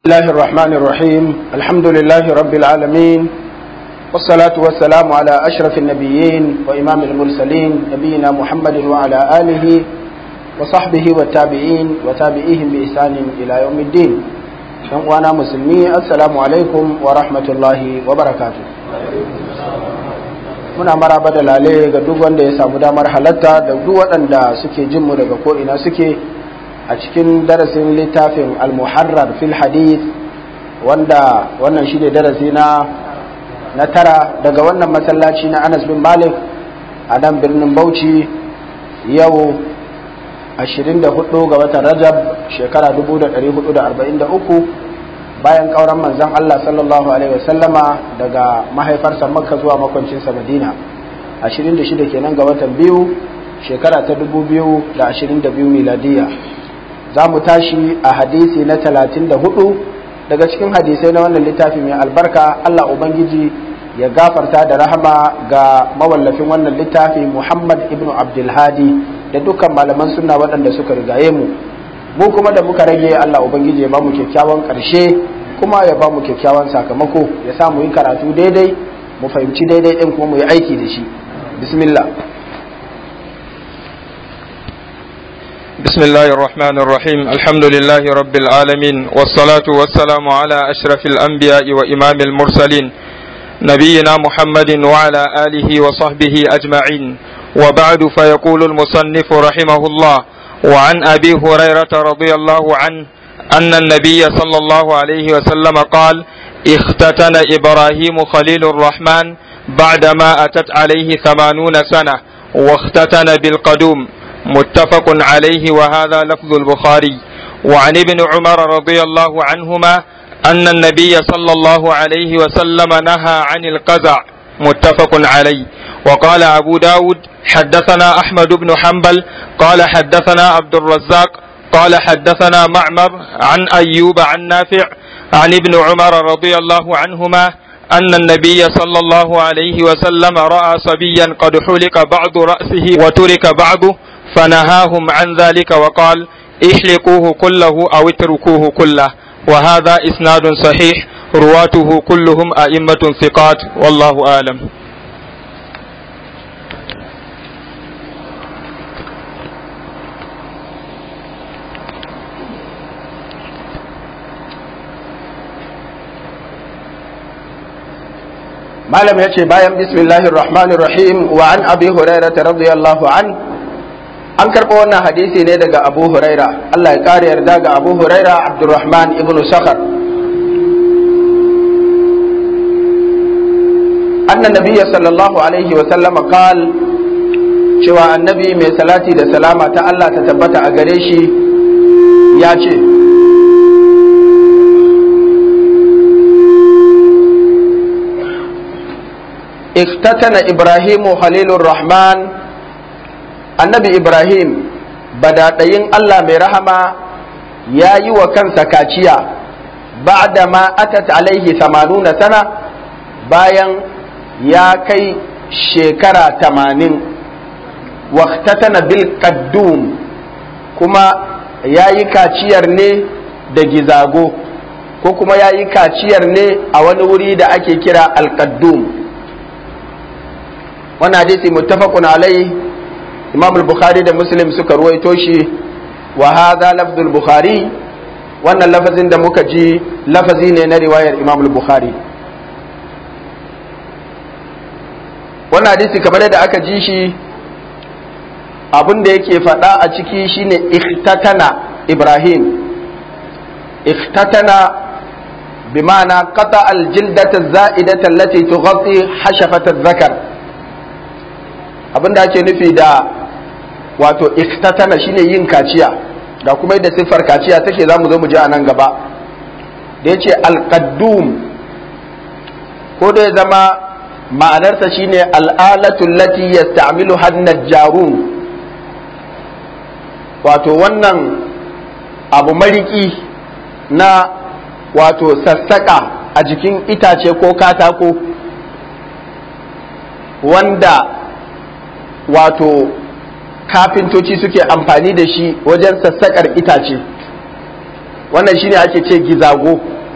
الله الرحمن الرحيم الحمد لله رب العالمين والصلاة والسلام على أشرف النبيين وإمام المرسلين نبينا محمد وعلى آله وصحبه والتابعين وتابعيهم بإحسان إلى يوم الدين وانا مسلمي السلام عليكم ورحمة الله وبركاته muna maraba da lale ga duk wanda ya samu damar halatta da duk waɗanda suke jinmu daga ko'ina suke a cikin darasin littafin al-muharrar fil hadith wanda wannan shi ne darasi na na tara daga wannan masallaci na anas bin malik a nan birnin bauchi yau 24 ga watan rajab shekara 1443 bayan kauran manzon Allah sallallahu alaihi wasallama daga mahaifarsa makka zuwa makwancinsa madina 26 kenan ga watan biyu shekara ta 2022 miladiya za mu tashi a hadisi na 34 daga cikin hadisai na wannan littafi mai albarka Allah ubangiji ya gafarta da rahama ga mawallafin wannan littafi Muhammad ibn Abdulhadi da dukkan malaman sunna waɗanda suka rigaye mu mu kuma da muka rage Allah ubangiji ya ba mu kyakkyawan ƙarshe kuma ya ba mu kyakkyawan sakamako ya sa mu yi karatu daidai mu fahimci daidai ɗin kuma mu yi aiki da shi bismillah بسم الله الرحمن الرحيم الحمد لله رب العالمين والصلاة والسلام على أشرف الأنبياء وإمام المرسلين نبينا محمد وعلى آله وصحبه أجمعين وبعد فيقول المصنف رحمه الله وعن أبي هريرة رضي الله عنه أن النبي صلى الله عليه وسلم قال اختتن إبراهيم خليل الرحمن بعدما أتت عليه ثمانون سنة واختتن بالقدوم متفق عليه وهذا لفظ البخاري وعن ابن عمر رضي الله عنهما أن النبي صلى الله عليه وسلم نهى عن القزع متفق عليه وقال أبو داود حدثنا أحمد بن حنبل قال حدثنا عبد الرزاق قال حدثنا معمر عن أيوب عن نافع عن ابن عمر رضي الله عنهما أن النبي صلى الله عليه وسلم رأى صبيا قد حلق بعض رأسه وترك بعضه فنهاهم عن ذلك وقال احلقوه كله أو اتركوه كله وهذا إسناد صحيح رواته كلهم أئمة ثقات والله أعلم malam ya ce bayan bismillahir rahmanir rahim wa an abi hurairah radiyallahu an an karɓo wannan hadisi ne daga abu huraira Allah ya kare yarda ga abu huraira abdurrahman ibn sakhar annan nabiyya sallallahu alaihi wa sallama qal cewa annabi mai salati da salama ta Allah ta tabbata a gare shi ya ce اختتن إبراهيم خليل الرحمن النبي إبراهيم بدأتين الله مرحمة يا يو كان سكاتيا بعدما أتت عليه ثمانون سنة bayan ya kai shekara tamanin waktatana bil qaddum kuma ya yi kaciyar ne da gizago ko kuma ya yi kaciyar ne a wani wuri da ake kira al-qaddum wannan hadisi muttafaqun alai imam al-bukhari da muslim suka ruwaito shi wa hadha lafdul bukhari wannan lafazin da muka ji lafazi ne na riwayar imam al-bukhari wannan hadisi kamar yadda aka ji shi abin da yake faɗa a ciki shine ikhtatana ibrahim ikhtatana bima'ana qata al-jildata az-za'idata allati tughatti hashafata adh-dhakar abin da ake nufi da wato iktatana shine yin kaciya da kuma yadda siffar kaciya take za mu zo mu ji a nan gaba da ya ce alƙaddum ko da ya zama ma'anarsa shine al'alatul lati yasta'milu hannat jarun wato wannan abu mariki na wato sassaƙa a jikin itace ko katako wanda wato kafintoci suke amfani da shi wajen sassaƙar itace wannan shine ake ce gizago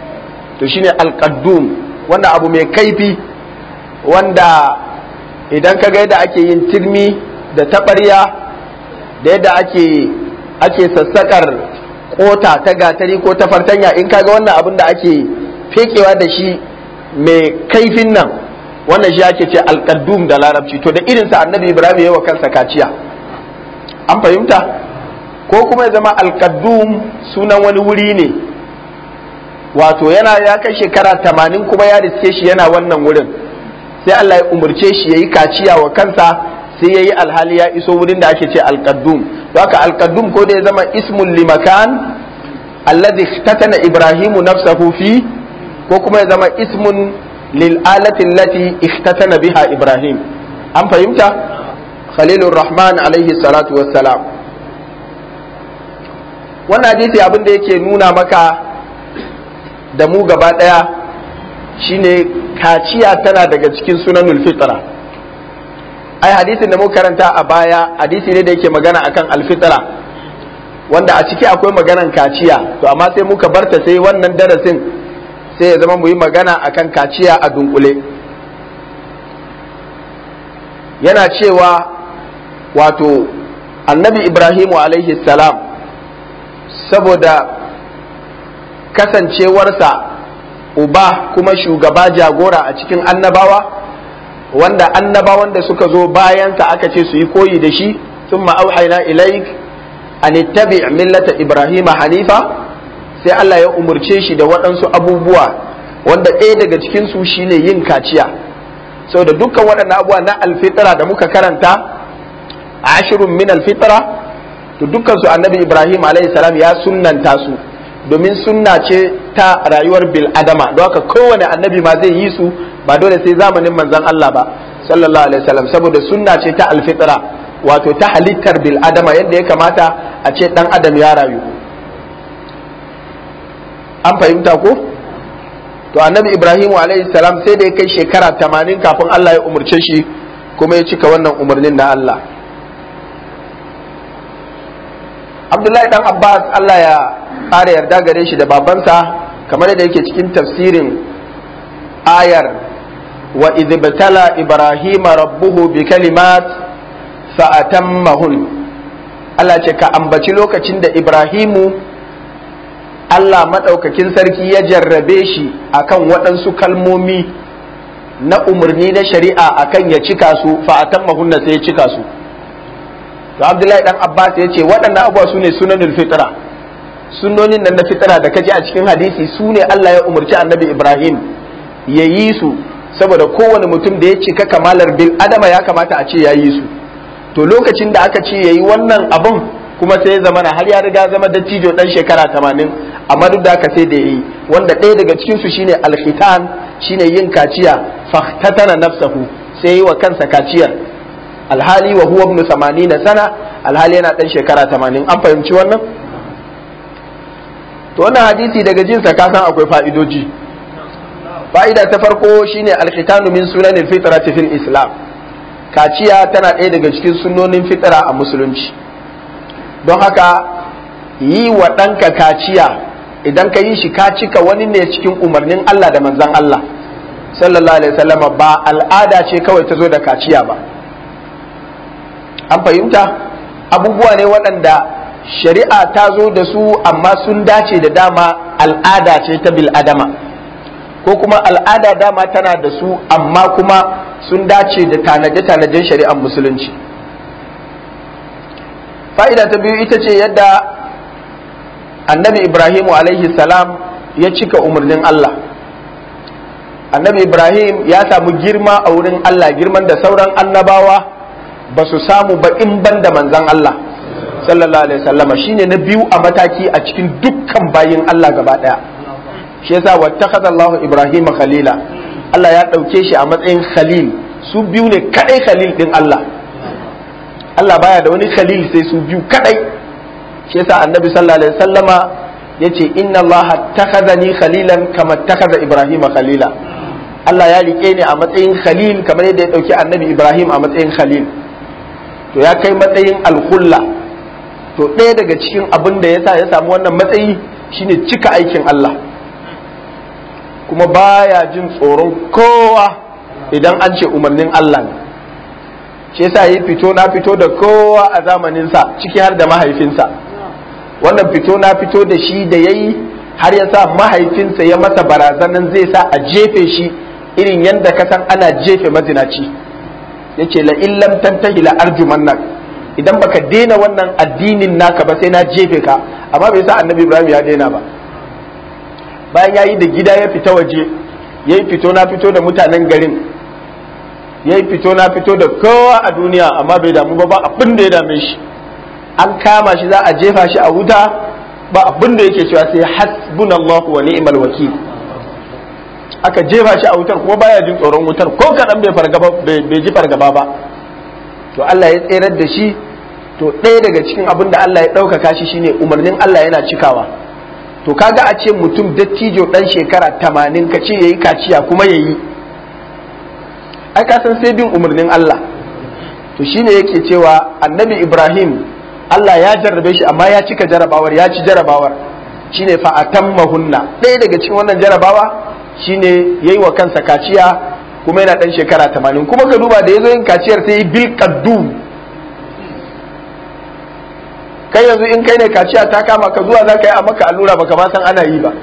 to shine alqaddum wanda abu mai kaifi wanda idan ka ga yadda ake yin turmi da taɓarya da yadda ake ake sassakar kota ta gatari ko ta fartanya in kaga wannan abin da ake fekewa da shi mai kaifin nan wannan shi ake ce alƙaddum da larabci to da irinsa annabi ibrahim ya wa kansa kaciya an fahimta ko kuma ya zama alƙaddum sunan wani wuri ne wato yana ya kai shekara tamanin kuma ya riske shi yana wannan wurin sai Allah ya umarce shi ya yi kaciya wa kansa sai ya yi alhali ya iso wurin da ake ce alƙaddum haka alƙaddum ko da ya zama ismun limakan alladhi tatana ibrahimu nafsahu fi ko kuma ya zama ismun lil alati allati ihtatana biha ibrahim an fahimta khalilur rahman alaihi salatu wassalam wannan hadisi abin da yake nuna maka da mu gaba daya shine kaciya tana daga cikin sunanul fitra ai hadisin da muka karanta a baya hadisi ne da yake magana akan alfitra wanda a ciki akwai maganan kaciya to amma sai muka barta sai wannan darasin sai ya zama mu yi magana akan kaciya a dunkule yana cewa wato annabi ibrahimu alaihi salam saboda kasancewarsa uba kuma shugaba jagora a cikin annabawa wanda annabawan da suka zo bayansa aka ce su yi koyi da shi sun ma'auhaina ilaik an ittabi millata ibrahima hanifa sai Allah ya umurce shi da waɗansu abubuwa wanda ɗaya daga cikinsu shine yin kaciya saboda dukkan waɗannan abubuwa na alfitra da muka karanta ashirun min alfitra to dukkan su annabi ibrahim alayhi salam ya sunnanta su domin sunna ce ta rayuwar bil adama don haka kowane annabi ma zai yi su ba dole sai zamanin manzon Allah ba sallallahu alaihi wasallam saboda sunna ce ta alfitra wato ta halittar bil adama yadda ya kamata a ce dan adam ya rayu an fahimta ko to annabi ibrahim alayhi salam sai da ya kai shekara 80 kafin Allah ya umurce shi kuma ya cika wannan umarnin na Allah Abdullahi dan Abbas Allah ya ƙara yarda gare shi da babansa kamar yadda yake cikin tafsirin ayar wa idibtala ibrahima rabbuhu bi kalimat fa atammahun Allah ce ka ambaci lokacin da Ibrahimu Allah maɗaukakin sarki ya jarrabe shi akan waɗansu kalmomi na umarni na shari'a akan ya cika su fa atammahun sai ya cika su to Abdullahi dan Abbas ya ce waɗannan abubuwa su ne sunanul fitra sunnonin nan na fitara da kaji a cikin hadisi su ne Allah ya umarci annabi Ibrahim ya yi su saboda kowane mutum da ya cika kamalar bil adama ya kamata a ce ya yi su to lokacin da aka ce ya yi wannan abun kuma sai ya zama har ya riga zama dattijo dan shekara tamanin amma duk da aka sai da ya yi wanda ɗaya daga cikin su shine alkhitan shine yin kaciya fahtatana nafsahu sai yi wa kansa kaciyar alhali wa huwa ibn 80 sana alhali yana dan shekara 80 an fahimci wannan to wannan hadisi daga jinsa ka san akwai fa'idoji fa'ida ta farko shine alkhitanu min sunanil fitrati fil islam kaciya tana ɗaya daga cikin sunnonin fitra a musulunci don haka yi wa ɗanka kaciya idan ka yi shi ka cika wani ne cikin umarnin Allah da manzon Allah sallallahu alaihi wasallam ba al'ada ce kawai ta zo da kaciya ba an fahimta abubuwa ne waɗanda shari'a ta zo da su amma sun dace da dama al'ada ce ta bil'adama ko kuma al'ada dama tana da su amma kuma sun dace da tanaje-tanajen shari'ar musulunci fa'ida ta biyu ita ce yadda annabi ibrahimu alaihi salam ya cika umarnin Allah annabi ibrahim ya samu girma a wurin Allah girman da sauran annabawa ba su samu ba in ban da manzan Allah sallallahu alaihi wasallama shine na biyu a mataki a cikin dukkan bayin Allah gaba daya shi yasa wattakhadha Allahu Ibrahim khalila Allah ya dauke shi a matsayin khalil su biyu ne kadai khalil din Allah Allah baya da wani khalil sai su biyu kadai shi yasa annabi sallallahu alaihi wasallama yace inna Allah takhadhani khalilan kama takhadha Ibrahim khalila Allah ya rike ni a matsayin khalil kamar yadda ya dauki annabi Ibrahim a matsayin khalil to ya kai matsayin alkulla to ɗaya daga cikin abin da ya sa ya samu wannan matsayi shine cika aikin Allah kuma baya jin tsoron kowa idan an ce umarnin Allah ne shi yasa yi fito na fito da kowa a zamaninsa ciki har da mahaifinsa wannan fito na fito da shi da yayi har ya sa mahaifinsa ya masa barazanan zai sa a jefe shi irin yadda ka san ana jefe mazinaci yace la illam tantahi la arjumannak idan baka daina wannan addinin naka ba sai na jefe ka amma bai sa annabi ibrahim ya daina ba bayan ya yi da gida ya fita waje ya yi fito na fito da mutanen garin ya yi fito na fito da kowa a duniya amma bai damu ba ba abin da ya dame shi an kama shi za a jefa shi a wuta ba abin da yake cewa sai hasbunallahu wa ni'mal wakil aka jefa shi a wutar kuma baya jin tsoron wutar ko kaɗan bai fargaba bai ji fargaba ba to Allah ya tserar da shi to ɗaya daga cikin abin da Allah ya ɗaukaka shi shine umarnin Allah yana cikawa to kaga a ce mutum dattijo ɗan shekara tamanin ka ce yayi kaciya kuma yayi ai ka san sai bin umarnin Allah to shine yake cewa annabi Ibrahim Allah ya jarrabe shi amma ya cika jarabawar ya ci jarabawar shine fa atammahunna ɗaya daga cikin wannan jarabawa shine yayi wa kansa kaciya kuma yana ɗan shekara tamanin kuma ka duba da ya zo yin kaciyar sai yi bil qaddum kai yanzu in kai ne kaciya ta kama ka zuwa za ka yi a maka allura baka ma san ana yi ba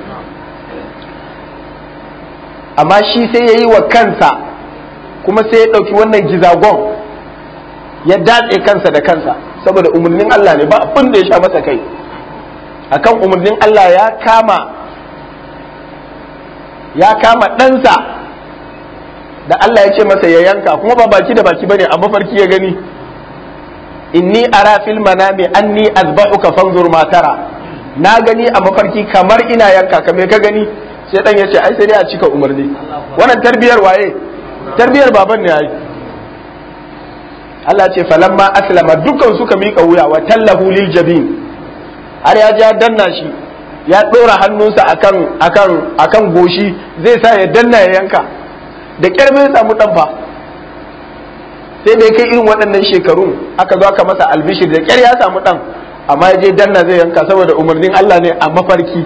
amma shi sai ya yi wa kansa kuma sai ya ɗauki wannan gizagon ya datse kansa da kansa saboda umarnin Allah ne ba abin da ya sha masa kai akan umarnin Allah ya kama ya kama ɗansa da Allah ya ce masa ya yanka kuma ba baki da baki bane a mafarki ya gani inni ara fil manami anni azba'uka fanzur ma tara na gani a mafarki kamar ina yanka ka me ka gani sai dan yace ai sai dai a cika umarni wannan tarbiyar waye tarbiyar baban ne ai Allah ce falamma aslama dukkan suka mika wuya wa tallahu lil jabin har ya ja danna shi ya dora hannunsa akan akan akan goshi zai sa ya danna ya yanka da kyar bai samu dan fa sai da kai irin waɗannan shekarun aka zo aka masa albishir da kyar ya samu ɗan amma ya je danna zai yanka saboda umarnin Allah ne a mafarki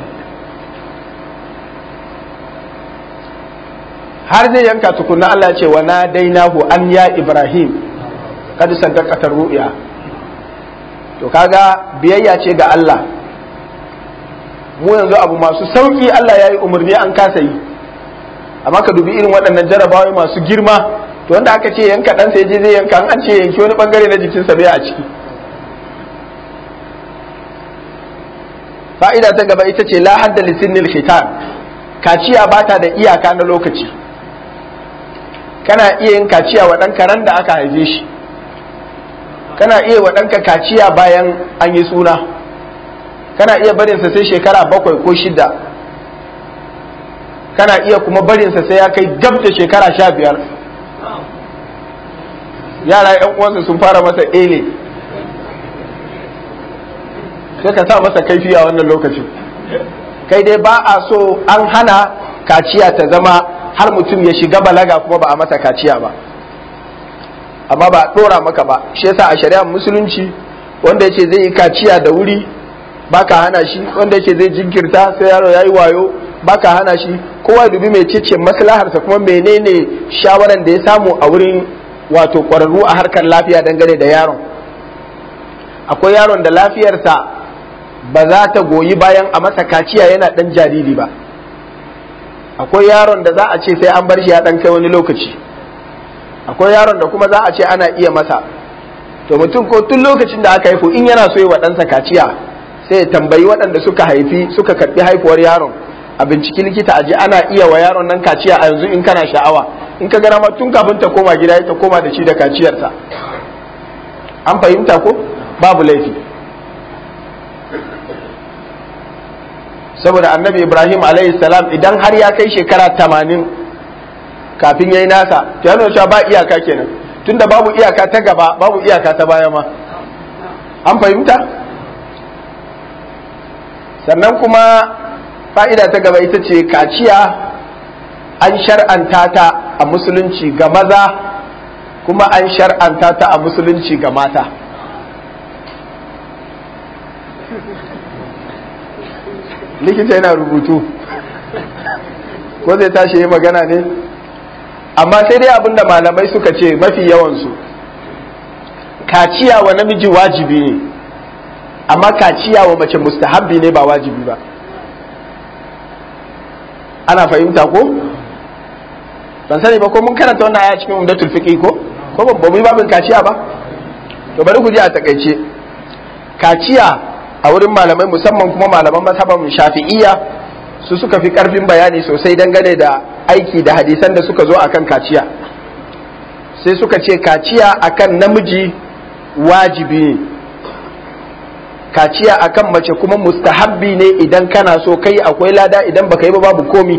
har zai yanka tukunna Allah ce wa na dainahu an ya Ibrahim kad saddaqata ru'ya to kaga biyayya ce ga Allah mu yanzu abu masu sauki Allah ya yi umarni an kasa yi amma ka dubi irin waɗannan jarabawa masu girma to wanda aka ce yanka ɗansa ya je zai yanka an ce yanki wani bangare na jikinsa bai a ciki fa'ida ta gaba ita ce la hadda lisinnil khitan kaciya ba ta da iyaka na lokaci kana iya yin kaciya wa ɗanka ran da aka haife shi kana iya wa ɗanka kaciya bayan an yi suna kana iya barinsa sai shekara bakwai ko shida kana iya kuma barinsa sai ya kai gab da shekara sha biyar yara yan uwansa sun fara masa ele sai ka sa masa kaifi a wannan lokacin kai dai ba a so an hana kaciya ta zama har mutum ya shiga balaga kuma ba a masa kaciya ba amma ba a ɗora maka ba shi yasa a shari'ar musulunci wanda yace zai yi kaciya da wuri baka hana shi wanda yace zai jinkirta sai yaro yayi wayo baka hana shi kowa dubi mai cece maslaharsa kuma menene shawaran da ya samu a wurin wato ƙwararru a harkar lafiya dangane da yaron akwai yaron da lafiyarsa ba za ta goyi bayan a masa kaciya yana ɗan jariri ba akwai yaron da za a ce sai an bar shi ya ɗan kai wani lokaci akwai yaron da kuma za a ce ana iya masa to mutum ko tun lokacin da aka haifu in yana so yi wa ɗansa kaciya sai ya tambayi waɗanda suka haifi suka karɓi haifuwar yaron a binciki likita aji ana iya wa yaron nan kaciya a yanzu in kana sha'awa in ka gana ma tun kafin ta koma gida ta koma da shi da kaciyarta an fahimta ko babu laifi saboda annabi ibrahim alayhi salam idan har ya kai shekara tamanin kafin ya yi nasa to ya cewa ba iyaka kenan tunda babu iyaka ta gaba babu iyaka ta baya ma an fahimta sannan kuma fa'ida ta gaba ita ce kaciya an shar'anta ta a musulunci ga maza kuma an shar'anta ta a musulunci ga mata likita yana rubutu ko zai tashi yi magana ne amma sai dai abinda malamai suka ce mafi yawansu kaciya wa namiji wajibi ne amma kaciya wa mace mustahabbi ne ba wajibi ba ana fahimta ko ban sani ba ko mun karanta wannan aya cikin umdatul fiqh ko ko ba mu yi babin kaciya ba to bari ku ji a takaice kaciya a wurin malamai musamman kuma malaman mazhaban shafi'iyya su suka fi karfin bayani sosai dangane da aiki da hadisan da suka zo akan kaciya sai suka ce kaciya akan namiji wajibi ne kaciya akan mace kuma mustahabbi ne idan kana so kai akwai lada idan baka yi ba babu komi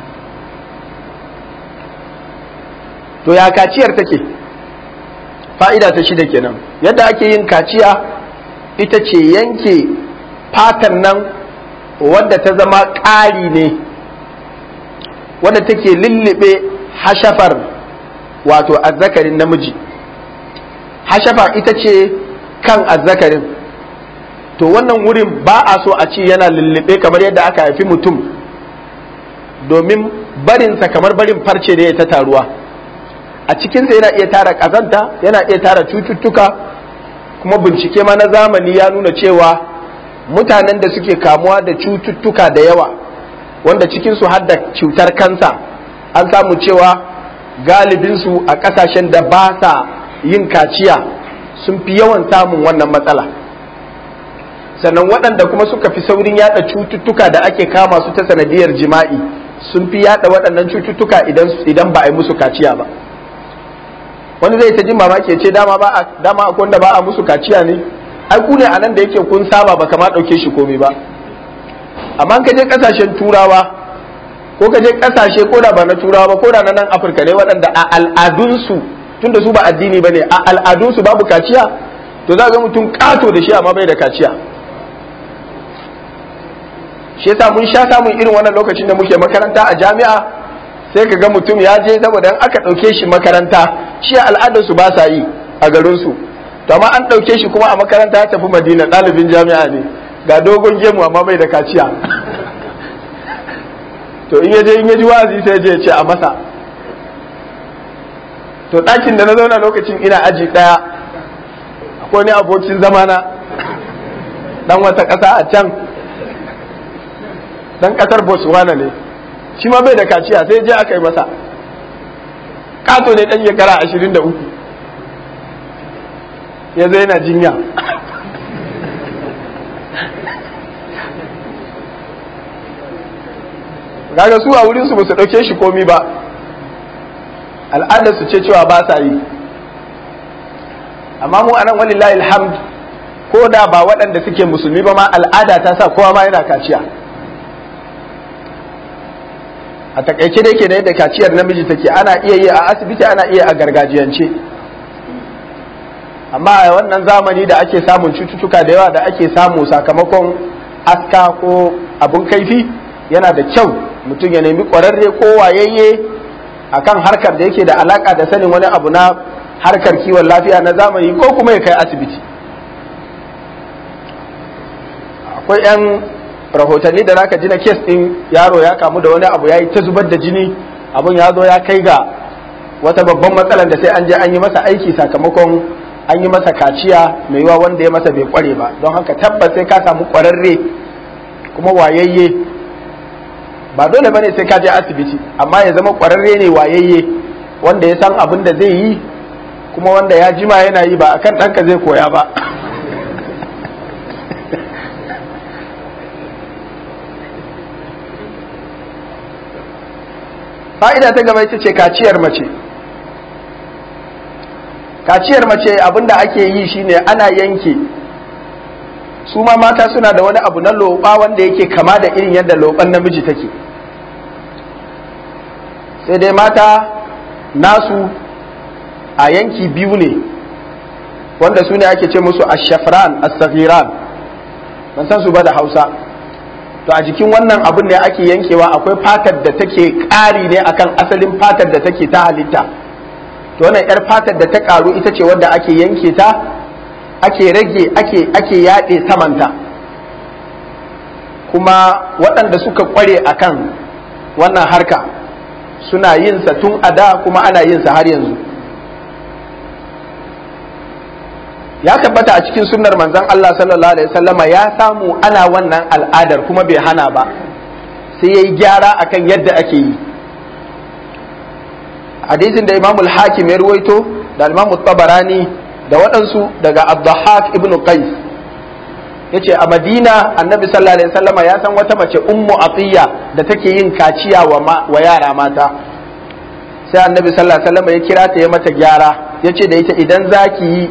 to ya kaciyar take fa'ida ta shida kenan yadda ake yin kaciya ita ce yanke fatan nan wadda ta zama ƙari ne wadda take lullube hashafar wato azzakarin namiji hashafa ita ce kan azzakarin to wannan wurin ba a so a ce yana lullube kamar yadda aka haifi mutum domin barinsa kamar barin farce ne ta taruwa a cikinsa yana iya tara ƙazanta yana iya tara cututtuka kuma bincike ma na zamani ya nuna cewa mutanen da suke kamuwa da cututtuka da yawa wanda cikinsu har da cutar kansa an samu cewa galibinsu a ƙasashen da ba sa yin kaciya sun fi yawan samun wannan matsala sannan waɗanda kuma suka fi saurin yada cututtuka da ake kama su ta sanadiyar jima'i sun fi yada waɗannan cututtuka idan ba a yi musu kaciya ba wani zai ta jin mamaki ya ce dama ba a dama akwai wanda ba a musu kaciya ne ai ku ne a nan da yake kun saba ba kama ɗauke shi komai ba amma ka je ƙasashen turawa ko ka je ƙasashe ko da ba na turawa ba ko da na nan afirka ne waɗanda a al'adunsu tunda su ba addini ba ne a al'adunsu babu kaciya to za ga mutum ƙato da shi amma bai da kaciya shi yasa mun sha samun irin wannan lokacin da muke makaranta a jami'a sai ka ga mutum ya je saboda aka ɗauke shi makaranta shi al'adar su ba sa yi a garin su to amma an ɗauke shi kuma a makaranta ya tafi madina ɗalibin jami'a ne ga dogon gemu amma bai da kaciya to in ya je in ya ji wazi sai je ya ce a masa to ɗakin da na zauna lokacin ina aji ɗaya akwai ni abokin zamana dan wata ƙasa a can dan ƙasar botswana ne shi ma bai da kaciya sai je aka yi masa kato ne dan shekara ashirin da uku ya zai yana jinya kaga su a wurinsu ba su ɗauke shi komi ba al'adar su ce cewa ba sa yi amma mu anan walillahi alhamd ko da ba waɗanda suke musulmi ba ma al'ada ta sa kowa ma yana kaciya a takaice da yake da yadda kaciyar namiji take ana iya yi a asibiti ana iya a gargajiyance amma a wannan zamani da ake samun cututtuka da yawa da ake samu sakamakon aska ko abun kaifi yana da kyau mutum ya nemi ƙwararre ko wayayye akan harkar da yake da alaka da sanin wani abu na harkar kiwon lafiya na zamani ko kuma ya kai asibiti akwai 'yan rahotanni da zaka ji na kes din yaro ya kamu da wani abu ya yi ta zubar da jini abun ya zo ya kai ga wata babban matsalar da sai an je an yi masa aiki sakamakon an yi masa kaciya mai yiwa wanda ya masa bai kware ba don haka tabbas sai ka samu kwararre kuma wayayye ba dole bane sai ka je asibiti amma ya zama kwararre ne wayayye wanda ya san abin da zai yi kuma wanda ya jima yana yi ba akan ɗanka zai koya ba fa'ida ta gaba ita ce kaciyar mace kaciyar mace abinda ake yi shine ana yanke su ma mata suna da wani abu na loɓa wanda yake kama da irin yadda loɓan namiji take sai dai mata nasu a yanki biyu ne wanda su ne ake ce musu ashafran as-saghiran ban san su ba da hausa to a jikin wannan abin ne ake yankewa akwai fatar da take ƙari ne akan asalin fatar da take ta halitta to wannan yar fatar da ta ƙaru ita ce wadda ake yanke ta ake rage ake ake yaɗe samanta kuma waɗanda suka ƙware akan wannan harka suna yin sa tun a da kuma ana yin sa har yanzu ya tabbata a cikin sunnar manzon Allah sallallahu alaihi wasallama ya samu ana wannan al'adar kuma bai hana ba sai yayi gyara akan yadda ake yi hadisin da Imam al-Hakim ya ruwaito da Imam tabarani da waɗansu daga Abdahak ibn Qais yace a Madina Annabi sallallahu alaihi wasallama ya san wata mace Ummu Atiya da take yin kaciya wa, wa yara mata sai Annabi sallallahu alaihi wasallama ya kira ta ya mata gyara yace da ita idan zaki yi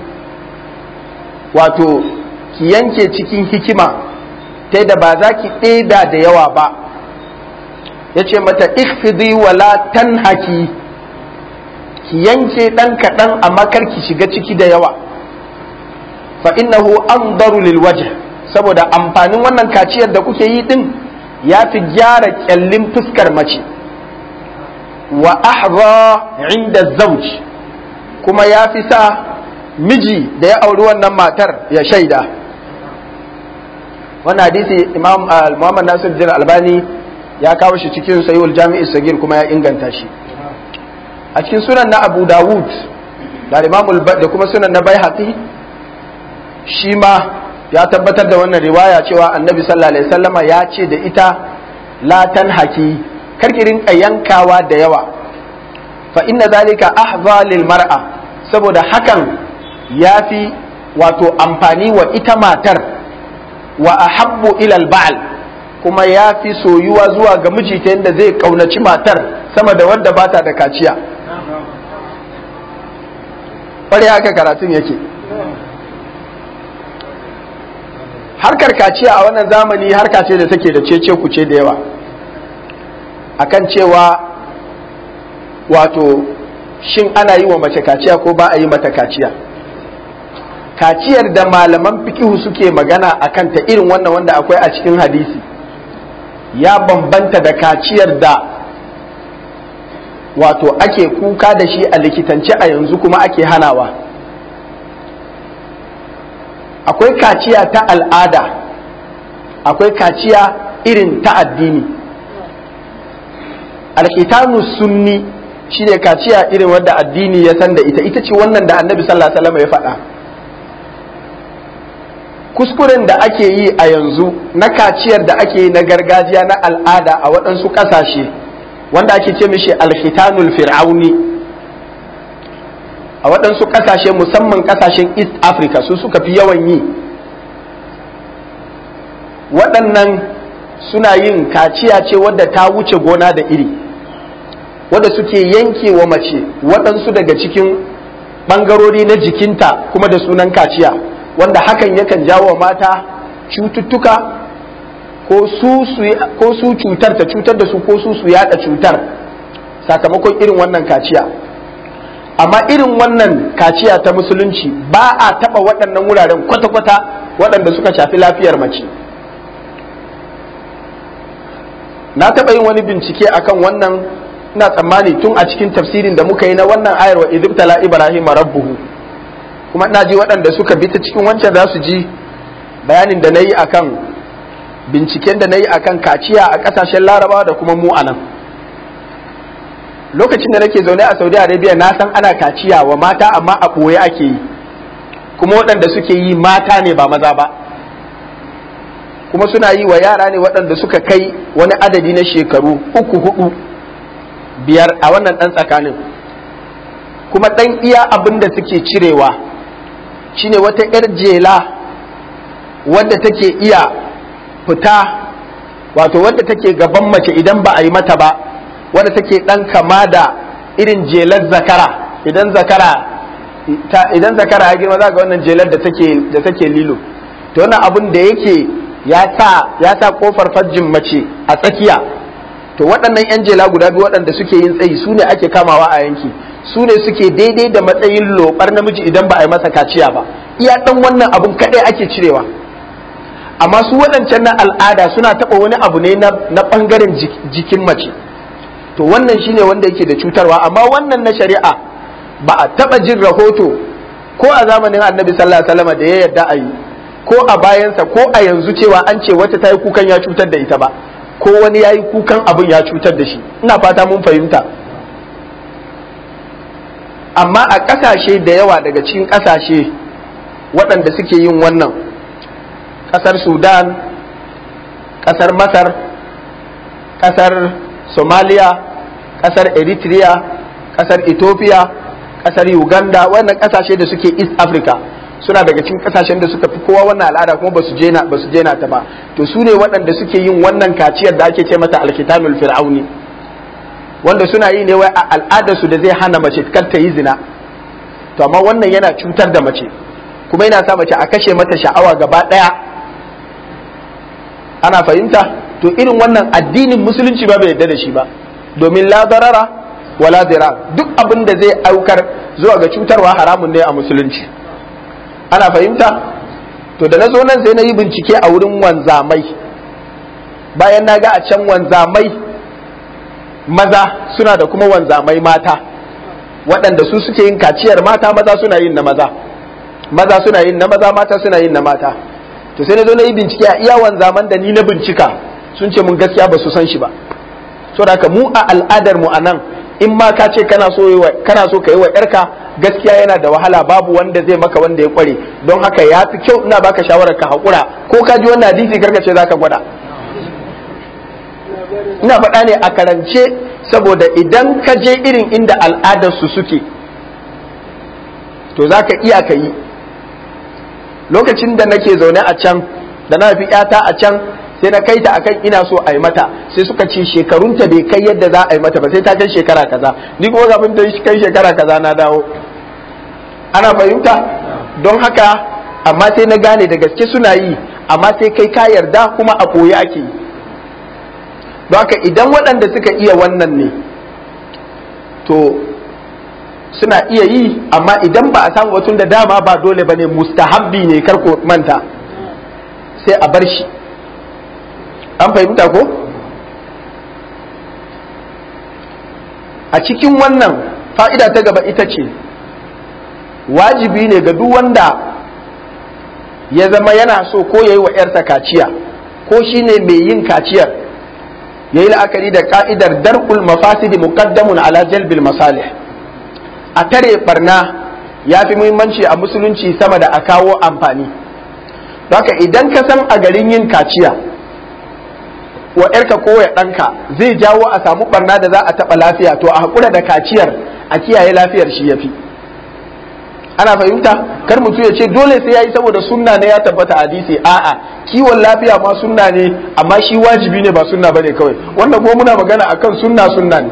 wato ki yanke cikin hikima ta da ba za ki ɗeda da yawa ba ya ce mata ikfidi wala tanhaki ki yanke ɗan kaɗan amma kar ki shiga ciki da yawa fa innahu andaru lil wajh saboda amfanin wannan kaciyar da kuke yi din ya fi gyara kyallin fuskar mace wa ahza inda zauj kuma ya fi sa miji da ya auri wannan matar ya shaida wannan hadisi imam muhammad nasir jin albani ya kawo shi cikin sayul jami'i sagir kuma ya inganta shi a cikin sunan na abu dawud da imam da kuma sunan na baihaqi shi ma ya tabbatar da wannan riwaya cewa annabi sallallahu alaihi wasallama ya ce da ita la tanhaki karki rinka yankawa da yawa fa inna zalika ahza lil mar'a saboda hakan ya fi wato amfani wa ita matar wa ahabbu ilal ba'al kuma ya fi soyuwa zuwa ga miji ta yadda zai kaunaci matar sama da wadda ba ta da kaciya ƙwarai haka karatun yake harkar kaciya a wannan zamani harka ce da take da cece kuce da yawa akan cewa wato shin ana yi wa mace kaciya ko ba a yi mata kaciya kaciyar da malaman fikihu suke magana a kanta irin wannan wanda akwai a cikin hadisi ya bambanta da kaciyar da wato ake kuka da shi a likitance a yanzu kuma ake hanawa akwai kaciya ta al'ada akwai kaciya irin ta addini alkitanu sunni shine kaciya irin wadda addini ya san da ita ita ce wannan da annabi sallallahu alaihi wasallam ya faɗa kuskuren da ake yi a yanzu na kaciyar da ake yi na gargajiya na al'ada a waɗansu ƙasashe wanda ake ce mishi alhitanul fir'auni a waɗansu ƙasashe musamman ƙasashen east africa su suka fi yawan yi waɗannan suna yin kaciya ce wadda ta wuce gona da iri wadda suke yanke wa mace waɗansu daga cikin ɓangarori na jikinta kuma da sunan kaciya wanda hakan yakan jawo mata cututtuka ko su cutar ta cutar da su ko su su yada cutar sakamakon irin wannan kaciya amma irin wannan kaciya ta musulunci ba a taba waɗannan wuraren kwata-kwata waɗanda suka shafi lafiyar mace na taɓa yin wani bincike akan wannan ina tsammani tun a cikin tafsirin da muka yi na wannan ayar wa idibtala ibrahim rabbuhu kuma ina ji waɗanda suka bi ta cikin wancan za su ji bayanin da na yi akan binciken da na yi akan kaciya a ƙasashen larabawa da kuma mu a nan lokacin da nake zaune a saudi arabia na san ana kaciya wa mata amma a ɓoye ake yi kuma waɗanda suke yi mata ne ba maza ba kuma suna yi wa yara ne waɗanda suka kai wani adadi na shekaru uku hudu biyar a wannan ɗan tsakanin kuma ɗan iya abin da suke cirewa shine wata 'yar jela wadda take iya fita wato wadda take gaban mace idan ba a yi mata ba wadda take ɗan kama da irin jelar zakara idan zakara idan zakara ya girma za ga wannan jelar da take da take lilo to wannan abin da yake ya sa ya sa kofar farjin mace a tsakiya to waɗannan yan jela guda biyu waɗanda suke yin tsayi su ne ake kamawa a yanki su ne suke daidai da matsayin lobar namiji idan ba a yi masa kaciya ba iya ɗan wannan abun kaɗai ake cirewa amma su waɗancan na al'ada suna taɓa wani abu ne na ɓangaren jikin mace to wannan shine wanda yake da cutarwa amma wannan na shari'a ba a taɓa jin rahoto ko a zamanin annabi sallallahu alaihi wasallam da ya yarda a yi ko a bayansa ko a yanzu cewa an ce wata ta yi kukan ya cutar da ita ba ko wani ya yi kukan abin ya cutar da shi ina fata mun fahimta amma a ƙasashe da yawa daga cikin ƙasashe waɗanda suke yin wannan ƙasar sudan ƙasar masar ƙasar somaliya ƙasar eritrea ƙasar ethiopia ƙasar uganda wannan ƙasashe da suke east africa suna daga cikin ƙasashen da suka fi kowa wannan al'ada kuma ba su jena ba su jena ta ba to su ne waɗanda suke yin wannan kaciyar da ake ce mata alkitanul fir'auni wanda suna yi ne wai a al'adarsu da zai hana mace kar ta yi zina to amma wannan yana cutar da mace kuma yana sa mace a kashe mata sha'awa gaba ɗaya ana fahimta to irin wannan addinin musulunci ba bai yarda da shi ba domin la darara wala dirar duk abin da zai aukar zuwa ga cutarwa haramun ne a musulunci ana fahimta to da na zo nan sai na yi bincike a wurin wanzamai bayan na ga a can wanzamai maza suna da kuma wanzamai mata waɗanda su suke yin kaciyar mata maza suna yin na maza maza suna yin na maza mata suna yin na mata to sai na zo na yi bincike a iya wanzaman da ni na bincika sun ce mun gaskiya ba su san shi ba so da mu a al'adar mu a nan in ma ka ce kana so kana so ka yi wa yarka gaskiya yana da wahala babu wanda zai maka wanda ya kware don haka ya fi kyau ina baka shawarar ka haƙura ko ka ji wannan hadisi karka ce zaka gwada ina faɗa ne a karance saboda idan ka je irin inda al'adarsu suke to za ka iya ka yi lokacin da nake zaune a can da na fi yata a can sai na kai ta akan ina so a yi mata sai suka ce shekarunta bai kai yadda za a yi mata ba sai ta kai shekara kaza ni kuma kafin ta kai shekara kaza na dawo ana fahimta don haka amma sai na gane da gaske suna yi amma sai kai ka yarda kuma a koyi ake yi don haka idan waɗanda suka iya wannan ne to suna iya yi amma idan ba a samu batun da dama ba dole ba ne mustahabbi ne karko manta sai a bar shi an fahimta ko a cikin wannan fa'ida ta gaba ita ce wajibi ne ga duk wanda ya zama yana so ko ya yi wa 'yarsa kaciya ko shi ne mai yin kaciyar ya yi la'akari da ka'idar dar'ul mafasidi muqaddamun ala jalbil masalih a tare barna ya fi muhimmanci a musulunci sama da a kawo amfani haka idan ka san a garin yin kaciya wa ‘yarka ko ya ɗanka zai jawo a samu barna da za a taɓa lafiya to a haƙura da kaciyar a kiyaye lafiyar shi ya fi ana fahimta kar mutum ya ce dole sai ya yi saboda sunna ne ya tabbata hadisi a'a kiwon lafiya ma sunna ne amma shi wajibi ne ba sunna bane kawai wannan kuma muna magana akan sunna sunna ne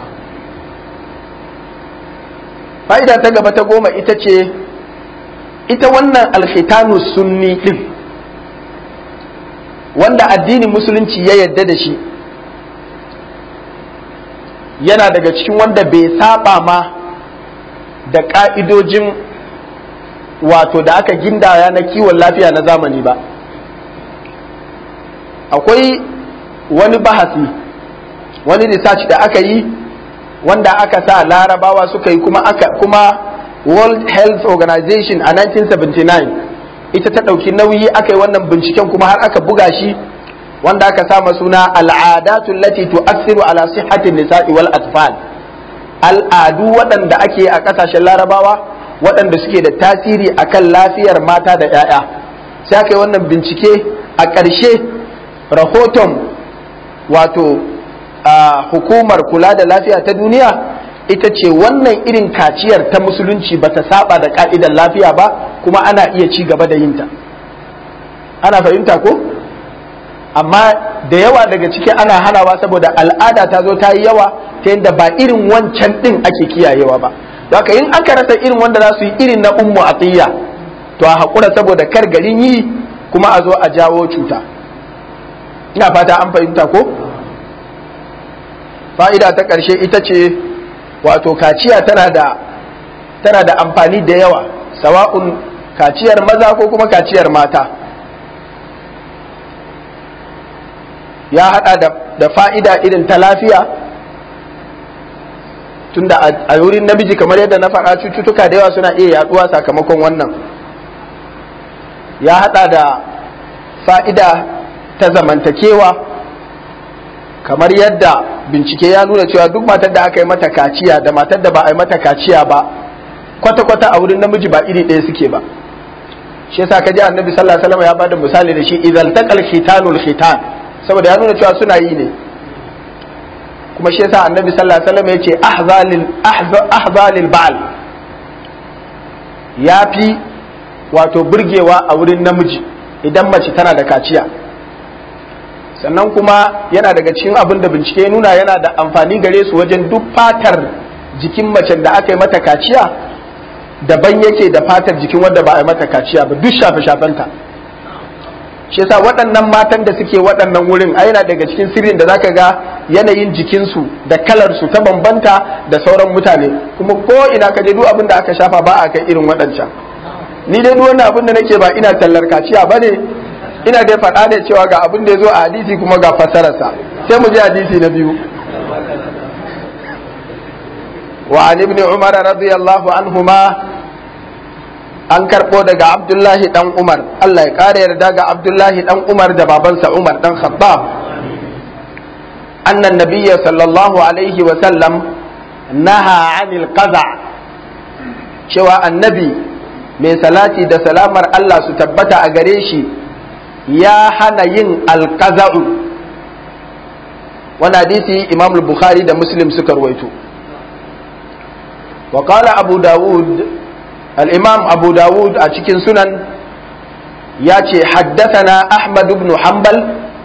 fa'ida ta gaba ta goma ita ce ita wannan alkhitanu sunni din wanda addinin musulunci ya yadda da shi yana daga cikin wanda bai saba ma da ka'idojin wato da aka gindaya na kiwon lafiya na zamani ba akwai wani bahasi wani research da aka yi wanda aka sa larabawa suka yi kuma aka kuma World Health Organization a 1979 ita ta ɗauki nauyi aka yi wannan binciken kuma har aka buga shi wanda aka sama suna al'adatu lati tu'assiru ala sihhatin nisa'i wal atfal al'adu waɗanda ake a ƙasashen larabawa waɗanda suke da tasiri akan lafiyar mata da 'ya'ya sai aka yi wannan bincike a ƙarshe rahoton wato a hukumar kula da lafiya ta duniya ita ce wannan irin kaciyar ta musulunci ba ta saba da ka'idar lafiya ba kuma ana iya ci gaba da yinta ana fahimta ko amma da yawa daga ciki ana hanawa saboda al'ada ta zo ta yi yawa ta yadda ba irin wancan din ake kiyayewa ba haka in aka rasa irin wanda za su yi irin na ummu atiyya to a haƙura saboda kar garin yi kuma a zo a jawo cuta ina fata an fahimta ko fa'ida ta ƙarshe ita ce wato kaciya tana da tana da amfani da yawa sawa'un kaciyar maza ko kuma kaciyar mata ya hada da, da fa'ida irin ta lafiya tunda a wurin namiji kamar yadda na faɗa cututtuka da yawa suna iya yaduwa sakamakon wannan ya hada da fa'ida ta zamantakewa kamar yadda bincike ya nuna cewa duk matar da aka yi mata kaciya da matar da ba a yi mata kaciya ba kwata-kwata a wurin namiji ba iri ɗaya suke ba shi yasa kaji annabi sallallahu alaihi wasallam ya bada misali da shi idan taqal khitanul khitan saboda ya nuna cewa suna yi ne kuma shi yasa annabi sallallahu alaihi wasallam ya ce ahzalil ahzalil ba'al yafi wato burgewa a wurin namiji idan mace tana da kaciya sannan kuma yana daga cikin abin da bincike ya nuna yana da amfani gare su wajen duk fatar jikin macen da aka yi mata kaciya daban yake da fatar jikin wanda ba a yi mata kaciya ba duk shafe-shafenta shi yasa waɗannan matan da suke waɗannan wurin a yana daga cikin sirrin da zaka ga yanayin jikinsu da kalarsu ta bambanta da sauran mutane kuma ko ina ka je duk abin da aka shafa ba a kai irin waɗancan ni dai duk wannan abin da nake ba ina tallar kaciya ba ne ina dai faɗa ne cewa ga abin da ya zo a hadisi kuma ga fassararsa sai mu je hadisi na biyu wa an ibn umar radiyallahu anhuma an karɓo daga abdullahi dan umar Allah ya ƙara yarda ga abdullahi dan umar da babansa umar dan khattab annan nabiyya sallallahu alaihi wa sallam naha anil qaza cewa annabi mai salati da salamar Allah su tabbata a gare shi ya hana yin alkaza'u wani hadisi imam bukhari da muslim suka ruwaito wa qala abu dawud al-imam abu dawud a cikin sunan ya ce haddathana ahmad ibn hanbal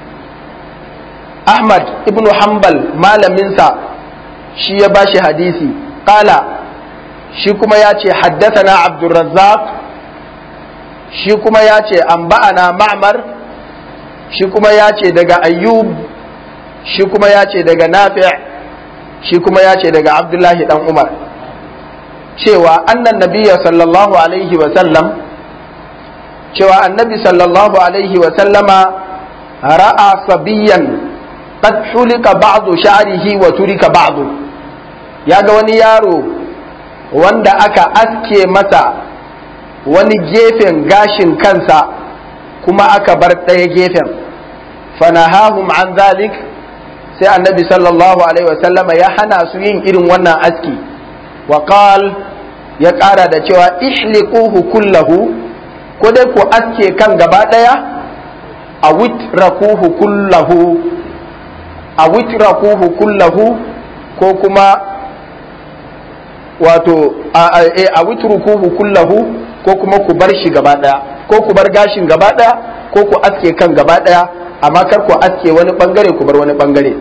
ahmad ibn hanbal malaminsa shi ya bashi hadisi qala shi kuma ya ce haddathana abdurrazzaq shi kuma ya ce an ba'ana ma'mar shi kuma ya ce daga ayyub shi kuma ya ce daga nafi' shi kuma ya ce daga abdullahi dan umar cewa annan nabiya sallallahu alaihi wa sallam cewa annabi sallallahu alaihi wa sallama ra'a sabiyan qad hulika ba'du sha'rihi wa turika ba'du ya ga wani yaro wanda aka aske masa wani gefen gashin kansa kuma aka bar ɗaya gefen fanahahum an zalik sai annabi sallallahu alaihi wasallama ya hana su yin irin wannan aski wa qal ya ƙara da cewa ihliquhu kullahu ko dai ku aske kan gaba ɗaya a witrakuhu kullahu a witrakuhu kullahu ko kuma wato a witrukuhu kullahu ko kuma ku bar shi gaba daya ko ku bar gashin gaba daya ko ku aske kan gaba daya amma kar ku aske wani bangare ku bar wani bangare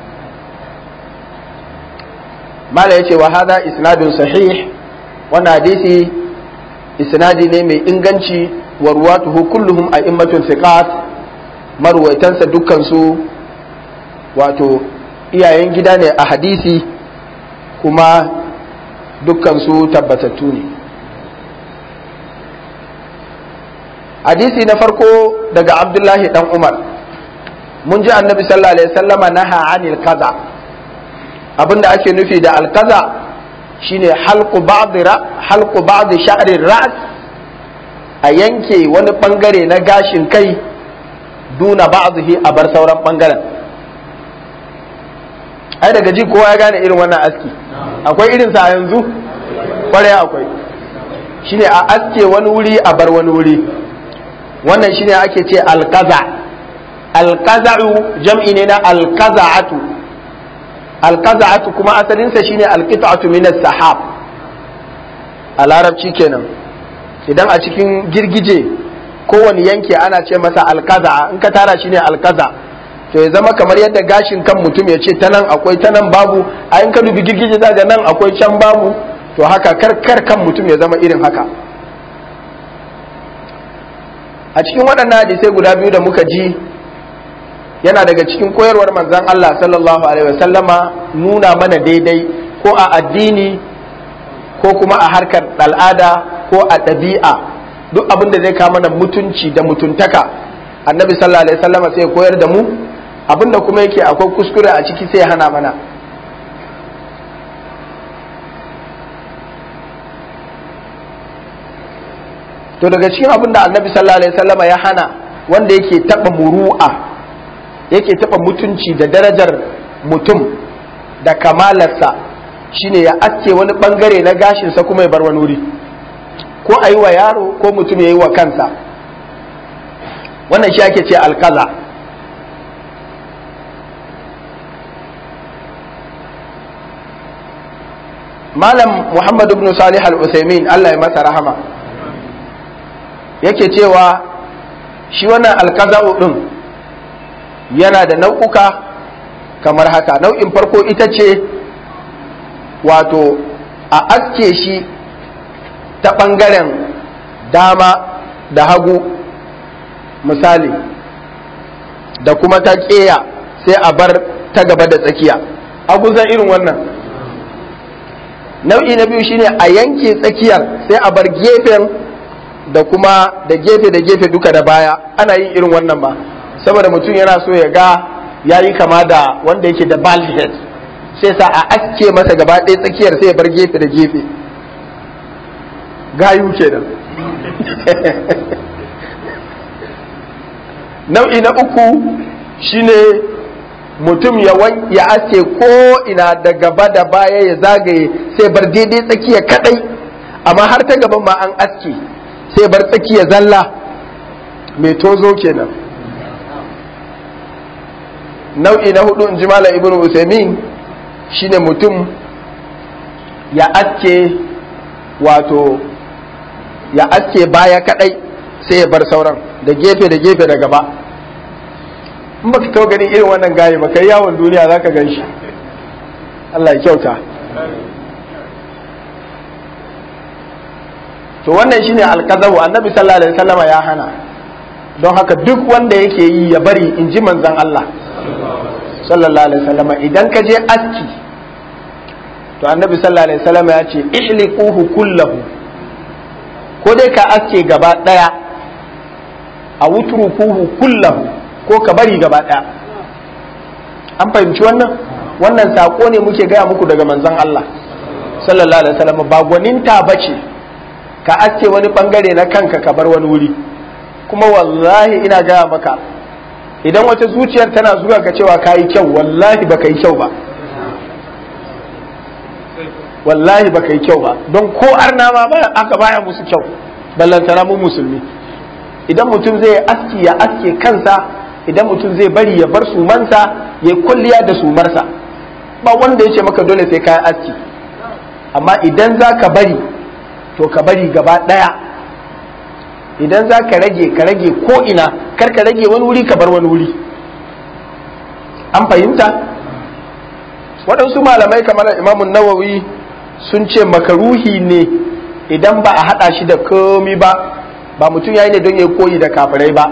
mala yace wa hadha isnadun sahih wannan hadisi isnadi ne mai inganci wa ruwatuhu kulluhum a'immatun thiqat marwaitansa dukkan su wato iyayen gida ne a hadisi kuma dukkan su tabbatattu ne hadisi na farko daga abdullahi dan umar mun ji annabi sallallahu alaihi wasallama naha anil kaza abinda ake nufi da alkaza shine halqu ba'd ra halqu ba'd sha'ri ra's a yanke wani bangare na gashin kai duna ba'dhi a bar sauran bangaren ai daga ji kowa ya gane irin wannan aski akwai irinsa a yanzu kwarai akwai shine a aske wani wuri a bar wani wuri wannan shine ake ce alkaza alkaza'u jam'i ne na alkaza'atu alkaza'atu kuma asalinsa shine alqita'atu min as-sahab a larabci kenan idan a cikin girgije kowane yanki ana ce masa alkaza'a in ka tara shine alkaza to ya zama kamar yadda gashin kan mutum ya ce ta nan akwai ta nan babu a in ka dubi girgije za nan akwai can babu to haka karkar kan mutum ya zama irin haka a cikin waɗannan hadisai guda biyu da muka ji yana daga cikin koyarwar manzon Allah sallallahu alaihi wasallama nuna mana daidai ko a addini ko kuma a harkar al'ada ko a ɗabi'a duk abin da zai kawo mana mutunci da mutuntaka annabi sallallahu alaihi wasallama sai koyar da mu abin da kuma yake akwai kuskure a ciki sai hana mana to daga cikin abin da annabi sallallahu alaihi wasallama ya hana wanda yake taba muru'a yake taba mutunci da darajar mutum da kamalarsa shine ya aske wani bangare na gashinsa kuma ya bar wani wuri ko a yi wa yaro ko mutum ya yi wa kansa wannan shi ake ce alkaza malam muhammad ibn salih al-usaimin allah ya masa rahama yake cewa shi wannan alkaza'u din yana da nau'uka kamar haka nau'in farko ita ce wato a aske shi ta ɓangaren dama da hagu misali da kuma ta ƙeya sai a bar ta gaba da tsakiya abu zan irin wannan nau'i na biyu shine a yanke tsakiyar sai a bar gefen da kuma da gefe da gefe duka da baya ana yin irin wannan ba saboda mutum yana so ya ga ya yi kama da wanda yake da bald head sai sa a aske masa gaba ɗaya tsakiyar sai ya bar gefe da gefe gayu kenan nau'i na uku shine mutum ya ya aske ko ina da gaba da baya ya zagaye sai bar daidai tsakiya kadai amma har ta gaban ma an aske sai bar tsakiya zalla mai tozo kenan nau'i na hudu in ji malam ibnu usaimin shine mutum ya aske wato ya aske baya kadai sai ya bar sauran da gefe da gefe da gaba in baka kawo ganin irin wannan gaye ba kai yawon duniya zaka gan shi Allah ya kyauta to wannan shine alkazabu annabi sallallahu alaihi wasallama ya hana don haka duk wanda yake yi ya bari in ji manzon Allah sallallahu alaihi wasallama idan ka je aski to annabi sallallahu alaihi wasallama ya ce ihliquhu kullahu ko dai ka aske gaba daya a wutrukuhu kullahu ko ka bari gaba daya an fahimci wannan wannan sako ne muke gaya muku daga manzon Allah sallallahu alaihi wasallam ba gwaninta bace ka aske wani bangare na kanka ka bar wani wuri kuma wallahi ina gaya maka idan wata zuciyar tana zuwa ga cewa ka yi kyau wallahi baka yi kyau ba wallahi baka yi kyau ba don ko arna ma ba aka baya musu kyau ballantana mu musulmi idan mutum zai aski ya aske kansa idan mutum zai bari ya bar sumansa ya kulliya da sumarsa ba wanda ya ce maka dole sai kayan aski amma idan za ka bari to ka bari gaba ɗaya idan za ka rage ka rage ko ina kar ka rage wani wuri ka bar wani wuri an fahimta waɗansu malamai kamar imamun nawawi sun ce makaruhi ne idan ba a haɗa shi da komi ba ba mutum ya yi ne don ya koyi da kafirai ba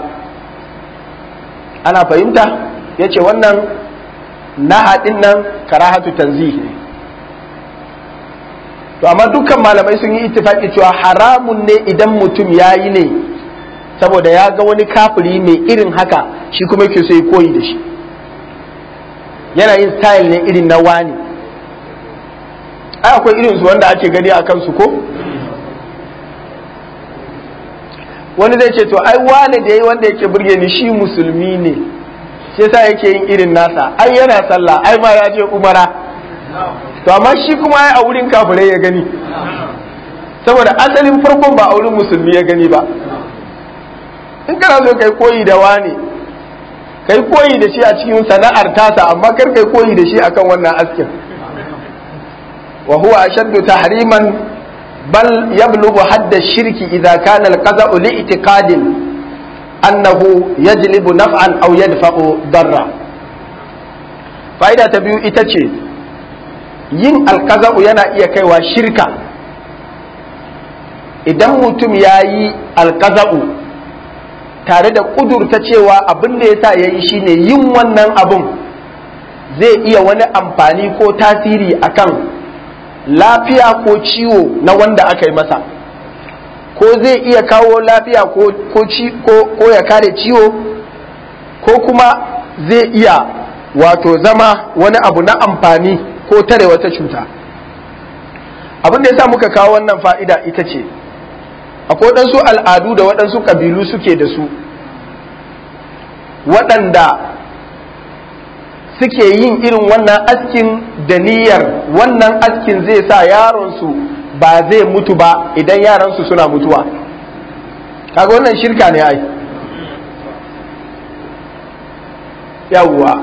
ana fahimta ya ce wannan na haɗin nan karahatu tanzihi ne to amma dukkan malamai sun yi ittifaki cewa haramun ne idan mutum ya yi ne saboda ya ga wani kafiri mai irin haka shi kuma yake so ya koyi da shi yana yin style ne irin na wani ai akwai irin su wanda ake gani a kansu ko wani zai ce to ai wani da yayi wanda yake burge ni shi musulmi ne shi yasa yake yin irin nasa ai yana sallah ai ma ya je umara to amma shi kuma ai a wurin kafirai ya gani saboda asalin farkon ba a wurin musulmi ya gani ba in kana so kai koyi da wani kai koyi da shi a cikin sana'ar tasa amma kar kai koyi da shi akan wannan askin wa huwa ashaddu tahriman bal yablughu hadda shirki idza kana al-qada'u li'tiqadin annahu yajlibu naf'an aw yadfa'u darra fa'ida ta biyu ita ce yin alkaza'u yana iya kaiwa shirka idan mutum ya yi alkaza'u tare da kudurta cewa abin da ya sa ya yi shine yin wannan abin zai iya wani amfani ko tasiri akan lafiya ko ciwo na wanda aka yi masa ko zai iya kawo lafiya ko ya kare ciwo ko kuma zai iya wato zama wani abu na amfani ko tare wata cuta abin da ya sa muka kawo wannan fa'ida ita ce akwai waɗansu al'adu da waɗansu ƙabilu suke da su waɗanda suke yin irin wannan askin da niyyar wannan askin zai sa yaronsu ba zai mutu ba idan yaransu suna mutuwa kaga wannan shirka ne ai yawwa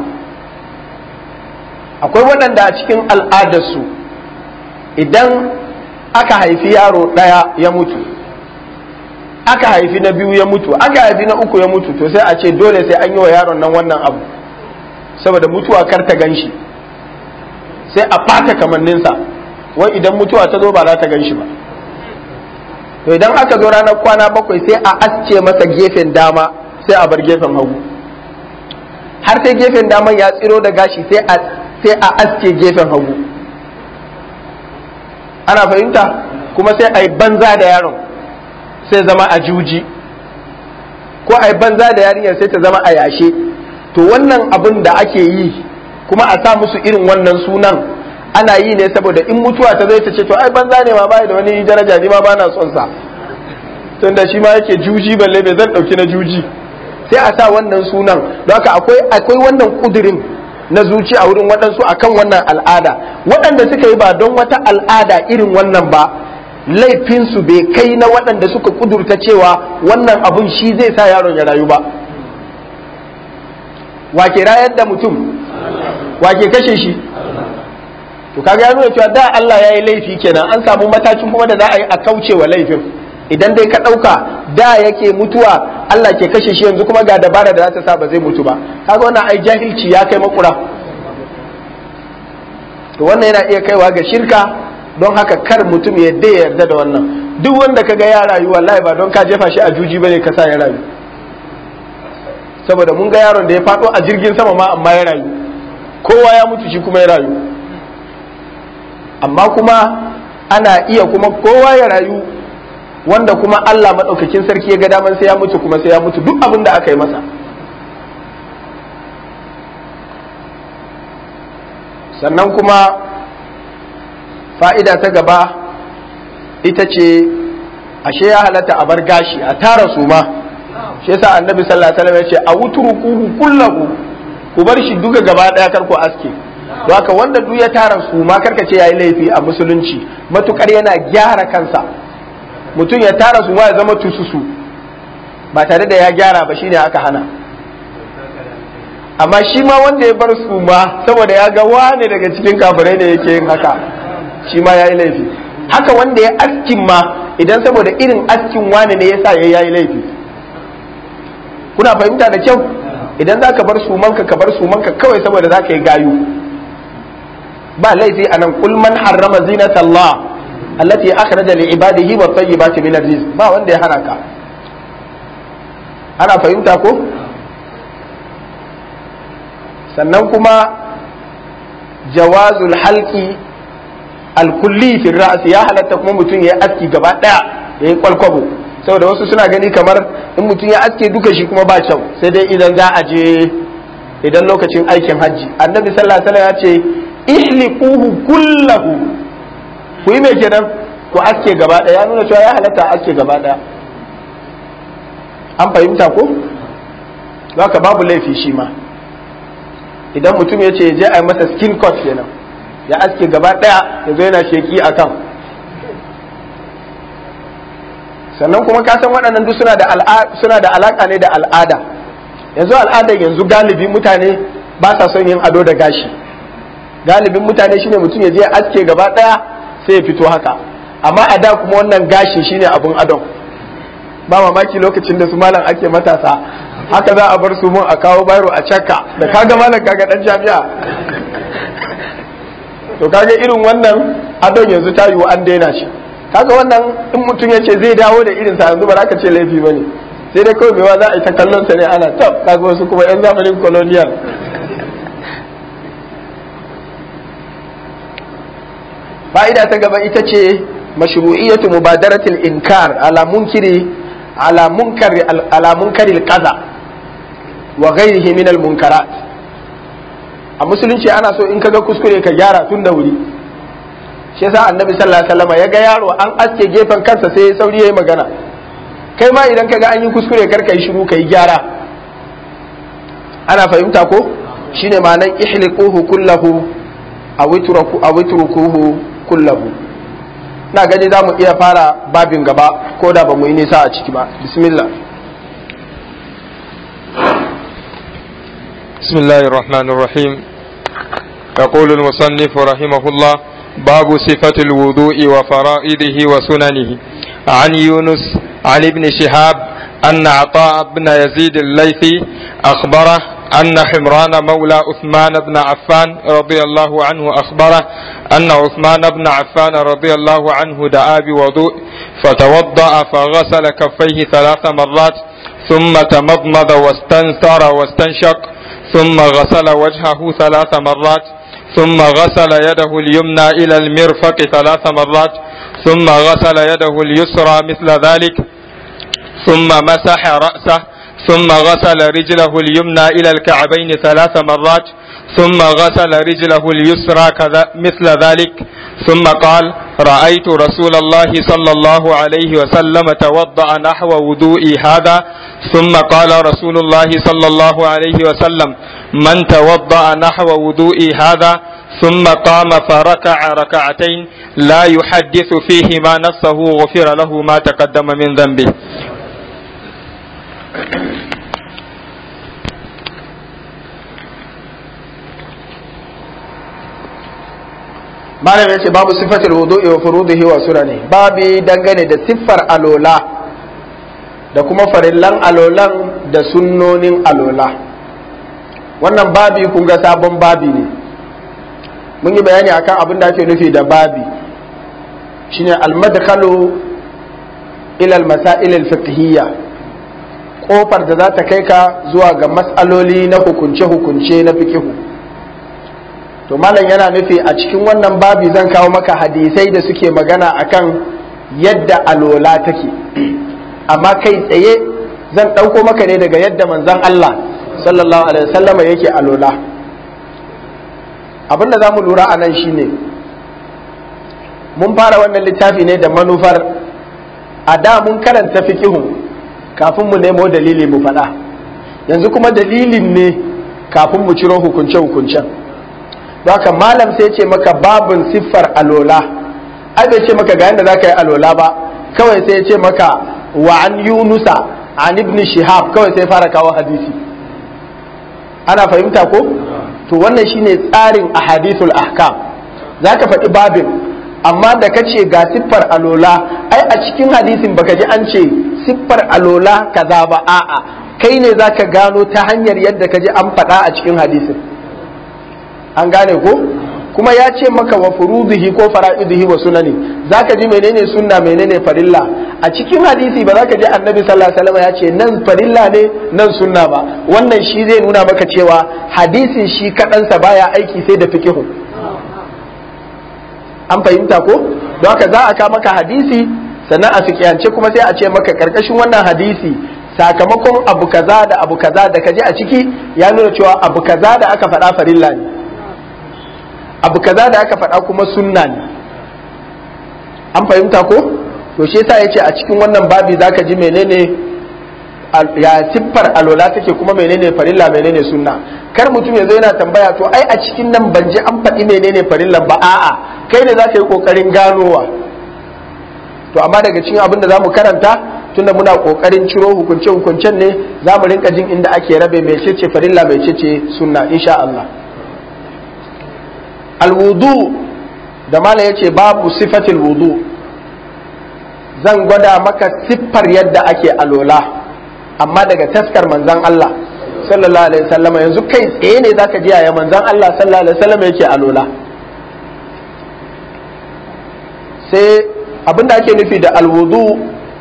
akwai waɗanda a cikin al'adarsu idan aka haifi yaro ɗaya ya mutu aka haifi na biyu ya mutu aka haifi na uku ya mutu to sai a ce dole sai an yi wa yaron nan wannan abu saboda mutuwa kar ta gan shi sai a ɓata kamanninsa wai idan mutuwa ta zo ba za ta gan shi ba to idan aka zo ranar kwana bakwai sai a asce masa gefen dama sai a bar gefen hagu har sai gefen daman ya tsiro da gashi sai a sai a aske gefen hagu ana fahimta kuma sai a yi banza da yaron sai zama a juji ko a yi banza da yarinyar sai ta zama a yashe to wannan abin da ake yi kuma a sa musu irin wannan sunan ana yi ne saboda in mutuwa ta zai ta ce to ai banza ne ma bai da wani daraja ni ma ba na son sa tunda shi ma yake juji balle bai zan dauki na juji sai a sa wannan sunan don haka akwai akwai wannan kudirin na zuci a wurin waɗansu akan wannan al'ada waɗanda suka yi ba don wata al'ada irin wannan ba laifinsu bai kai na waɗanda suka kudurta cewa wannan abun shi zai sa yaron ya rayu ba wake rayar da mutum wake kashe shi to kaga ya nuna cewa da Allah ya yi laifi kenan an samu matakin kuma da za a yi a kauce wa laifin idan dai ka ɗauka da yake mutuwa Allah ke kashe shi yanzu kuma ga dabara da za ta sa ba zai mutu ba kaga wannan ai jahilci ya kai makura to wannan yana iya kaiwa ga shirka don haka kar mutum ya yarda ya yarda da wannan duk wanda kaga ya rayu wallahi ba don ka jefa shi a juji bane ka sa ya rayu saboda mun ga yaron da ya faɗo a jirgin sama ma amma ya rayu kowa ya mutu shi kuma ya rayu amma kuma ana iya kuma kowa ya rayu wanda kuma Allah maɗaukakin sarki ya ga daman sai ya mutu kuma sai ya mutu duk abin da aka yi masa sannan kuma fa'ida ta gaba ita ce ashe ya halatta a bar gashi a tara su ma shi yasa annabi sallallahu alaihi wasallam ya ce a wutrukuhu kullahu ku bar shi duka gaba daya kar ku aske don haka wanda duk ya tara su ma karka ce yayi laifi a musulunci matukar yana gyara kansa mutum ya tara su ma ya zama tususu ba tare da ya gyara ba shine aka hana amma shi ma wanda ya bar su ma saboda ya ga wane daga cikin kafirai ne yake yin haka shi ma yayi laifi haka wanda ya askin ma idan saboda irin askin wane ne yasa ya yayi laifi kuna fahimta da kyau idan za ka bar sumanka ka bar sumanka kawai saboda za ka yi gayu ba laifi a nan kul man harrama zinata Allah allati akhraja li ibadihi wa tayyibati min rizq ba wanda ya hana ka ana fahimta ko sannan kuma jawazul halqi alkulli fi ra's ya halatta kuma mutum ya aski gaba daya ya yi kwalkwabo saboda wasu suna gani kamar in mutum ya aske duka shi kuma ba kyau sai dai idan za a je idan lokacin aikin hajji annabi sallallahu alaihi wasallam ya ce ihliquhu kullahu ku yi mai kenan ku aske gaba daya ya nuna cewa ya halatta aske gaba daya an fahimta ko haka babu laifi shi ma idan mutum ya ce ya je a yi masa skin cut kenan ya aske gaba daya ya zo yana sheki akan sannan kuma ka san waɗannan duk suna da suna da alaka ne da al'ada yanzu al'adar yanzu galibi mutane ba sa son yin ado da gashi galibin mutane shine mutum ya je aske gaba ɗaya sai ya fito haka amma a da kuma wannan gashi shine abun adon ba mamaki lokacin da su malam ake matasa haka za a bar su mun a kawo bayro a cakka da kaga malam kaga dan jami'a to kaga irin wannan adon yanzu ta yiwu an daina shi kaga wannan in mutum ya ce zai dawo da irinsa yanzu ba za ka ce laifi ba ne sai dai kawai mewa za a yi ta kallon sa ne ana tab kaga wasu kuma yan zamanin colonial fa'ida ta gaba ita ce mashru'iyyatu mubadaratil inkar ala munkiri ala munkari ala munkari kaza wa ghairihi min al munkarat a musulunci ana so in kaga kuskure ka gyara tun da wuri shi yasa annabi sallallahu alaihi wasallam ya ga yaro an aske gefen kansa sai ya sauri yayi magana kai ma idan kaga an yi kuskure kar ka yi shiru ka yi gyara ana fahimta ko shine ma'anar ihliquhu kullahu aw itrukuhu kullahu na gani za mu iya fara babin gaba ko da ba mu yi nisa a ciki ba bismillah بسم الله الرحمن الرحيم يقول المصنف رحمه الله باب صفة الوضوء وفرائضه وسننه عن يونس عن ابن شهاب أن عطاء بن يزيد الليثي أخبره أن حمران مولى عثمان بن عفان رضي الله عنه أخبره أن عثمان بن عفان رضي الله عنه دعا بوضوء فتوضأ فغسل كفيه ثلاث مرات ثم تمضمض واستنثر واستنشق ثم غسل وجهه ثلاث مرات ثم غسل يده اليمنى إلى المرفق ثلاث مرات ثم غسل يده اليسرى مثل ذلك ثم مسح رأسه ثم غسل رجله اليمنى إلى الكعبين ثلاث مرات ثم غسل رجله اليسرى كذا مثل ذلك ثم قال رأيت رسول الله صلى الله عليه وسلم توضأ نحو وضوئي هذا ثم قال رسول الله صلى الله عليه وسلم من توضأ نحو وضوئي هذا ثم قام فركع ركعتين لا يحدث فيهما نفسه غفر له ما تقدم من ذنبه malam ya ce babu sifatul wudu'i wa furudihi wa sunani babi dangane da siffar alola da kuma farillan alolan da sunnonin alola wannan babi kun ga sabon babi ne mun yi bayani akan abin da ake nufi da babi shine almadkhalu ila almasail alfiqhiyya kofar da za ta kai ka zuwa ga mas'aloli na hukunce-hukunce na fikihu to malam yana nufi a cikin wannan babi zan kawo maka hadisai da suke magana akan yadda alola take amma kai tsaye zan ɗauko maka ne daga yadda manzon Allah sallallahu alaihi wasallam yake alola abinda za mu lura a nan shine mun fara wannan littafi ne da manufar a da mun karanta fikihun kafin mu nemo dalili mu faɗa yanzu kuma dalilin ne kafin mu ciro hukunce-hukuncen haka malam sai ce maka babin siffar alola ai bai ce maka ga yadda za ka yi alola ba kawai sai ce maka wa an yunusa an ibn shihab kawai sai fara kawo hadisi ana fahimta ko to wannan shine tsarin ahadithul ahkam za ka faɗi babin amma da ka ce ga siffar alola ai a cikin hadisin baka ji an ce siffar alola kaza ba a'a kai ne za ka gano ta hanyar yadda ka ji an faɗa a cikin hadisin an gane ko kuma ya ce maka wa furudihi ko fara'idihi wa sunani zaka ji menene sunna menene farilla a cikin hadisi ba zaka ji annabi sallallahu alaihi wasallam ya ce nan farilla ne nan sunna ba wannan shi zai nuna maka cewa hadisin shi kadansa baya aiki sai da fikihu an fahimta ko don haka za a ka maka hadisi sannan a fikiyance kuma sai a ce maka karkashin wannan hadisi sakamakon abu kaza da abu kaza da kaji a ciki ya nuna cewa abu kaza da aka faɗa farilla ne abu kaza da aka faɗa kuma sunna ne an fahimta ko to shi yasa yace a cikin wannan babi zaka ji menene ya siffar alola take kuma menene farilla menene sunna kar mutum ya zo yana tambaya to ai a cikin nan ban ji an faɗi menene farillan ba a'a kai ne zaka yi kokarin ganowa to amma daga cikin abin da zamu karanta tunda muna kokarin ciro hukunce hukuncen ne zamu rinka jin inda ake rabe mecece farilla mecece sunna insha Allah alwudu da mala ya ce babu sifatil wudu zan gwada maka siffar yadda ake alola amma daga taskar manzan Allah sallallahu alaihi wasallam yanzu kai tsaye ne zaka ji yaya manzan Allah sallallahu alaihi wasallam yake alola sai abinda ake nufi da alwudu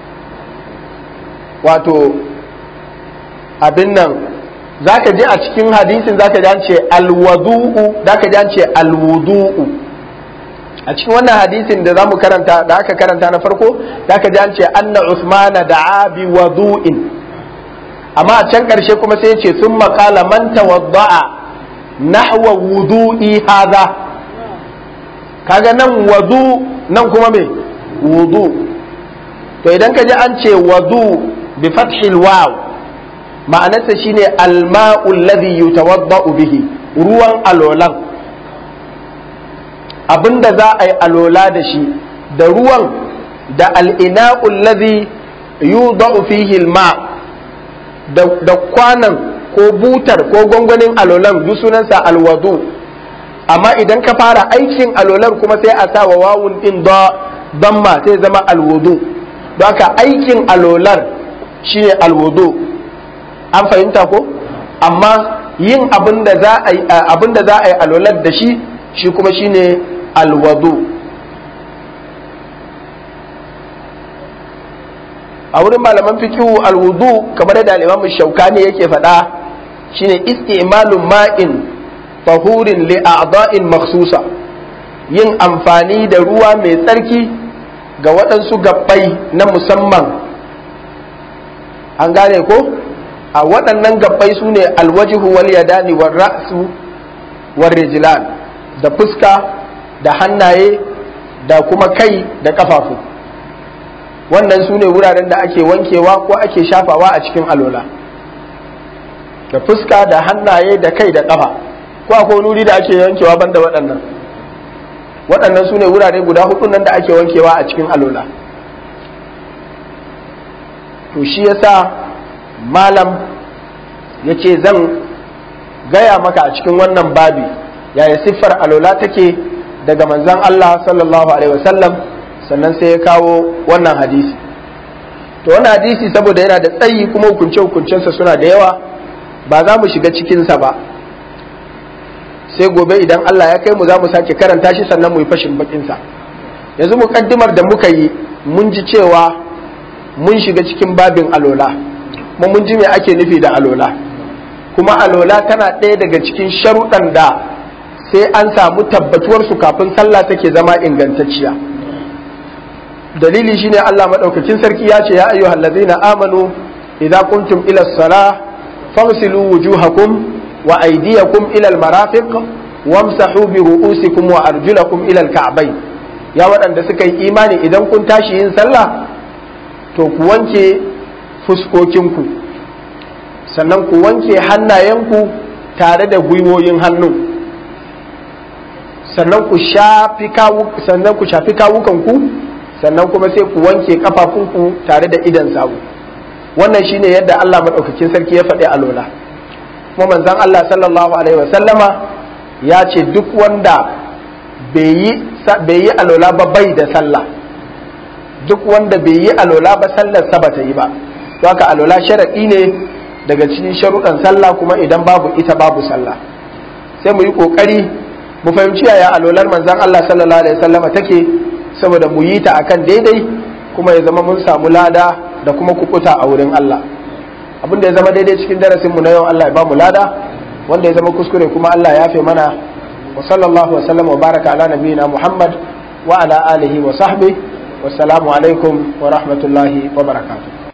wato abin nan zaka je a cikin hadisin zaka ji an ce alwadu'u zaka ji an ce alwudu'u a cikin wannan hadisin da zamu karanta da aka karanta na farko zaka ji an ce anna usmana da'a bi wadu'in amma a can karshe kuma sai ya ce sun qala man tawadda'a nahwa wudu'i hadha kaga nan wadu nan kuma me wudu to idan ka ji an ce wadu bi fathil waw ma'anarsa shine alma'u alladhi yutawadda'u bihi ruwan alolan abinda za a yi alola da shi da ruwan da al'ina'ul ladhi yudau fihi ma da kwanan ko butar ko gwangwanin alolan duk sunansa alwadu amma idan ka fara aikin alolan kuma sai a sa wa wawun din damma sai zama alwudu don haka aikin alolar shine alwudu an fahimta ko amma yin abin da za a yi alolar da shi shi kuma shine alwadu a wurin malaman fikihu alwudu kamar yadda al-imam shaukani yake faɗa shine istimalun ma'in fahurin li a'da'in makhsusa yin amfani da ruwa mai tsarki ga waɗansu gabbai na musamman an gane ko a waɗannan gabbai su ne alwajihu wal yadani wal ra'su wal rijlan da fuska da hannaye da kuma kai da kafafu wannan su ne wuraren da ake wankewa ko ake shafawa a cikin alola da fuska da hannaye da kai da kafa ko akwai wuri da ake wankewa banda waɗannan waɗannan su ne wurare guda hudu nan da ake wankewa a cikin alola to shi yasa malam ya ce zan gaya maka a cikin wannan babi yaya siffar alola take daga manzan Allah sallallahu alaihi wasallam sannan sai ya kawo wannan hadisi to wannan hadisi saboda yana da tsayi kuma hukunce hukuncensa suna da yawa ba za mu shiga cikinsa ba sai gobe idan Allah ya kai mu za mu sake karanta shi sannan mu yi fashin bakinsa yanzu muƙaddimar da muka yi mun ji cewa mun shiga cikin babin alola kuma mun ji me ake nufi da alola kuma alola tana ɗaya daga cikin sharuɗan da sai an samu tabbatuwarsu kafin sallah take zama ingantacciya dalili shine Allah maɗaukakin sarki ya ce ya ayyuhal ladzina amanu idza kuntum ila salah faghsilu wujuhakum wa aydiyakum ila al-marafiq wamsahu bi ru'usikum wa arjulakum ila al-ka'bayn ya waɗanda suka yi imani idan kun tashi yin sallah to ku wanke fuskokinku sannan ku wanke hannayenku tare da gwiwoyin hannu sannan ku shafi sannan ku shafi kawukanku sannan kuma sai ku wanke kafafunku tare da idan sawu wannan shine yadda Allah madaukakin sarki ya faɗi alola kuma manzon Allah sallallahu alaihi wasallama ya ce duk wanda bai yi alola ba bai da sallah duk wanda bai yi alola ba sallar sa bata yi ba to haka alola sharadi ne daga cikin sharuɗan sallah kuma idan babu ita babu sallah sai mu yi kokari mu fahimci yaya alolar manzon Allah sallallahu alaihi wasallama take saboda mu yi ta akan daidai kuma ya zama mun samu lada da kuma kukuta a wurin Allah abinda ya zama daidai cikin darasin mu na yau Allah ya ba mu lada wanda ya zama kuskure kuma Allah ya fi mana wa sallallahu wa sallam wa baraka ala nabiyina Muhammad wa ala alihi wa sahbihi wassalamu alaikum wa rahmatullahi wa barakatuh